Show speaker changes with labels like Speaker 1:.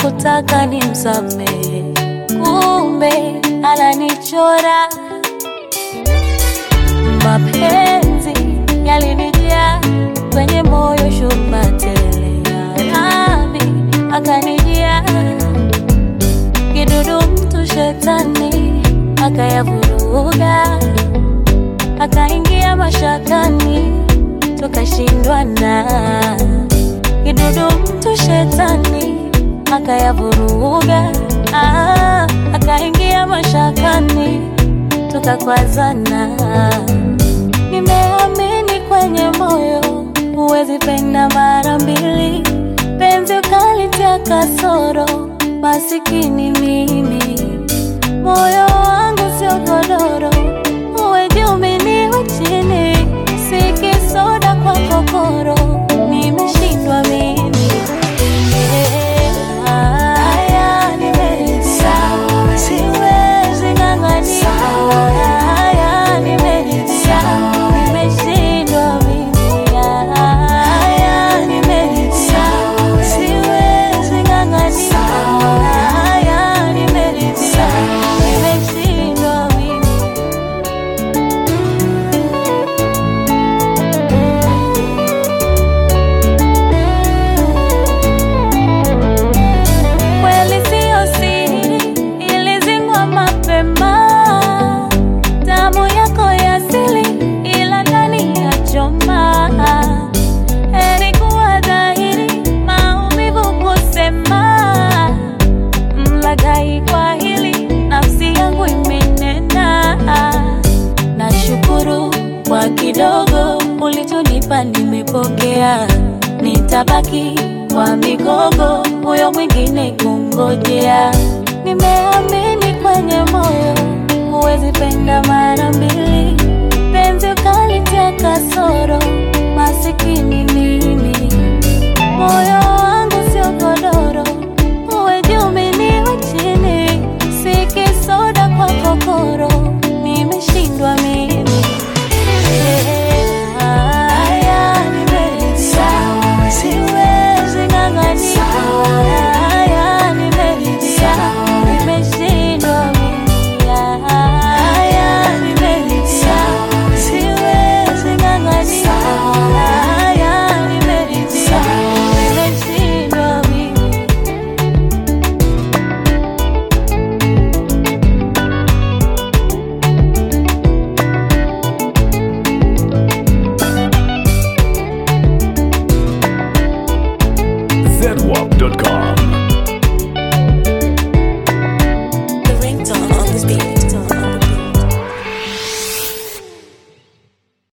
Speaker 1: hakutaka nimsamehe, kumbe ananichora. Mapenzi yalinijaa kwenye moyo, shuba tele radhi akanijia, kidudu mtu shetani akayavuruga, akaingia mashakani, tukashindwana. Kidudu mtu shetani akayavuruga, ah, akaingia mashakani, tukakwazana. Nimeamini kwenye moyo, huwezi penda mara mbili, penzi ukalitia kasoro, masikini mimi, moyo wangu sio godoro, uwe juu mimi niwe chini, si kisoda kwa kokoro, nimeshindwa mimi. Haya, nimeridhia. Siwezi ng'ang'ania. Haya, nimeridhia. Nimeshindwa mimi. Haya, nimeridhia. Siwezi ng'ang'ania. Haya, nimeridhia. Nimeshindwa mimi. Kweli siyo siri, ilizingwa mapema. Damu yako ya asili, ila ndani ya choma. Heri kuwa dhahiri, maumivu kusema. Mlaghai kwa hili, nafsi yangu imenena. Nashukuru kwa kidogo ulichonipa, nimepokea. Nitabaki kwa migogo, huyo mwingine kungojea. Nimeamini kwenye moyo, huwezi penda mara mbili, penzi ukalitia kasoro, masikini mimi, moyo